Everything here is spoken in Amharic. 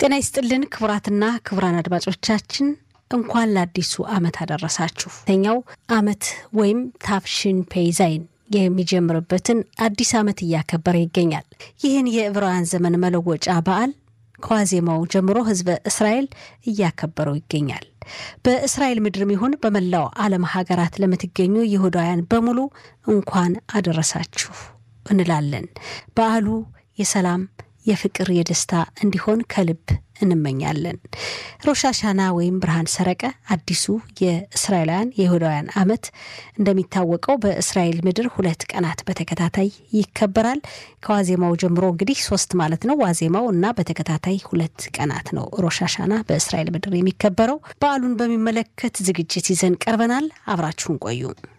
ጤና ይስጥልን ክቡራትና ክቡራን አድማጮቻችን እንኳን ለአዲሱ ዓመት አደረሳችሁ። ተኛው ዓመት ወይም ታፍሽን ፔይዛይን የሚጀምርበትን አዲስ ዓመት እያከበረ ይገኛል። ይህን የዕብራውያን ዘመን መለወጫ በዓል ከዋዜማው ጀምሮ ሕዝበ እስራኤል እያከበረው ይገኛል። በእስራኤል ምድርም ይሁን በመላው ዓለም ሀገራት ለምትገኙ ይሁዳውያን በሙሉ እንኳን አደረሳችሁ እንላለን። በዓሉ የሰላም የፍቅር፣ የደስታ እንዲሆን ከልብ እንመኛለን። ሮሻሻና ወይም ብርሃን ሰረቀ አዲሱ የእስራኤላውያን የይሁዳውያን ዓመት እንደሚታወቀው በእስራኤል ምድር ሁለት ቀናት በተከታታይ ይከበራል። ከዋዜማው ጀምሮ እንግዲህ ሶስት ማለት ነው። ዋዜማው እና በተከታታይ ሁለት ቀናት ነው ሮሻሻና በእስራኤል ምድር የሚከበረው። በዓሉን በሚመለከት ዝግጅት ይዘን ቀርበናል። አብራችሁን ቆዩ።